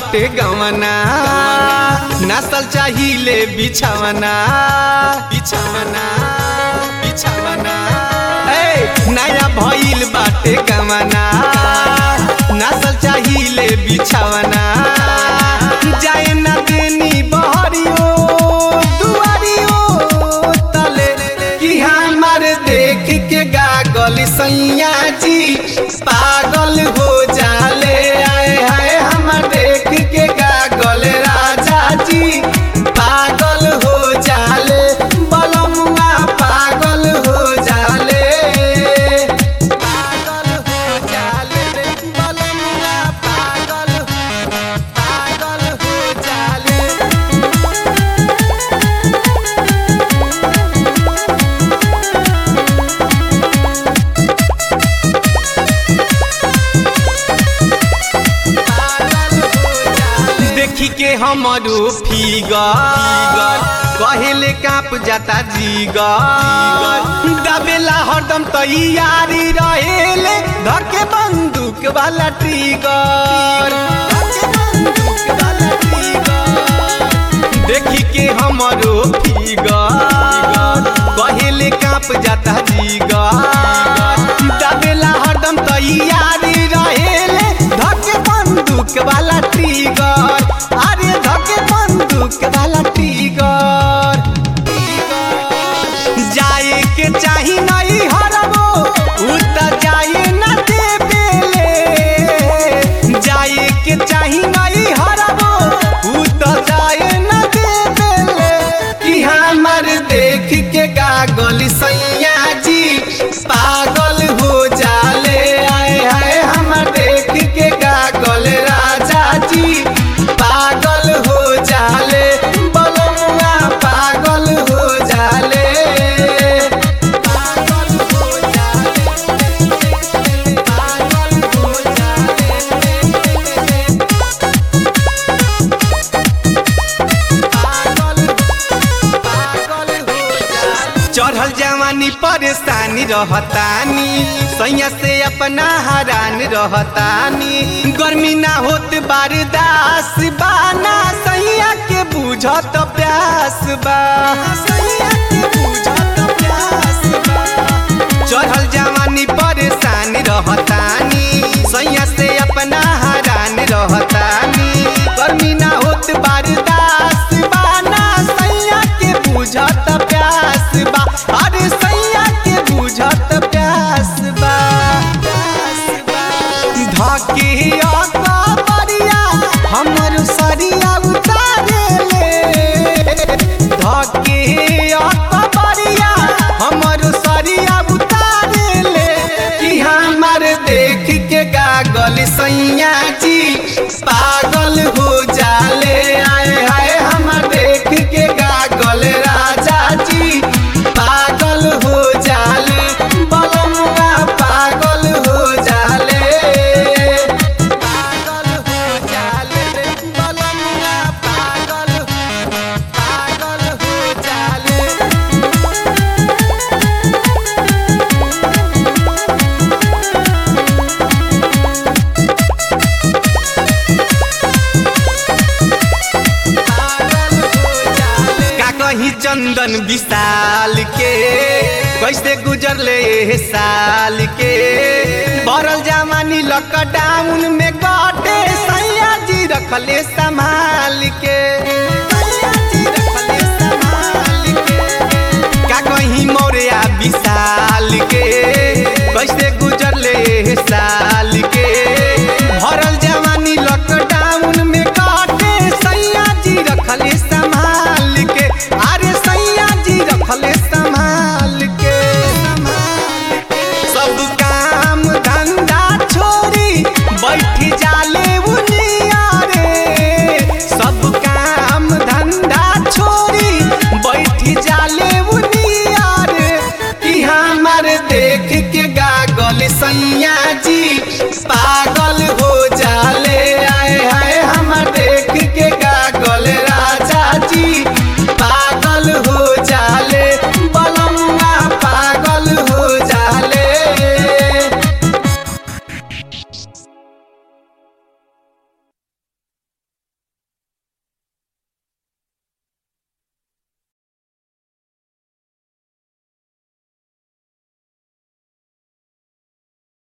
बाटे गवना नसल चाहिए बिछवना बिछवना बिछवना ए नया भइल बाटे गवना नसल चाहिए बिछवना जाए ना देनी बहरियो दुआरियो तले कि हमार देख के गागल सैया जी पागल हो जाले आए हाय हमर देख के गागल राजा जी पागल हो जाले बलमुआ पागल हो जाले पागल हो जाले रे बलमुआ पागल पागल हो जाले देखी के हमरो फिगर कहेले काप जाता जीगर दबेला हरदम तैयारी रहेले धके बंदूक वाला ट्रिगर धके बंदूक वाला ट्रिगर। देखी के हमरो फिगर कहेले काप जाता जीगर दबेला हरदम तैयारी रहेले धके बंदूक वाला ट्रिगर अरे धके बंदूक वाला ट्रिगर जाए के चाही नहीं हरबो उ त जाए न देबेले जाए के चाही नहीं हरबो उ त जाए न देबेले कि हमर देख के गागल सैया जी पागल हो जाले आए हाय हमर देख के गागल राजा जी पागल हो जाले बलमुआ पागल हो जाले पागल हो जाले पागल हो जाले चढ़ल जवानी परेशानी रहतानी सैया से अपना हरान रहतानी गर्मी ना होत बारदास बाना सैया के बुझत प्यास बा सैया के बुझत प्यास बा चढ़ल जवानी परेशान रहतानी सैया से अपना हरान रहतानी गर्मी ना होत बारदास बाना सैया के बुझत प्यास बा अरे सैया के बुझत प्यास बा प्यास बा धके अकबरिया हमर सरिया उतारे ले धके अकबरिया हमर सरिया उतारे ले कि हमर देख के गागल सैया जी पागल हो जाले आए हाय हमर देख के गागल राजा जी पागल हो जाले बलमुआ पागल हो जाले पागल हो जाले रे बलमुआ पागल पागल हो जाले का कही चंदन विशाल के कैसे गुजरले एह साल के बरल जमानी लॉकडाउन में कटे सैया जी रखले संभाल के सैया जी रखले संभाल के का कहीं मोरिया विशाल के कैसे गुजर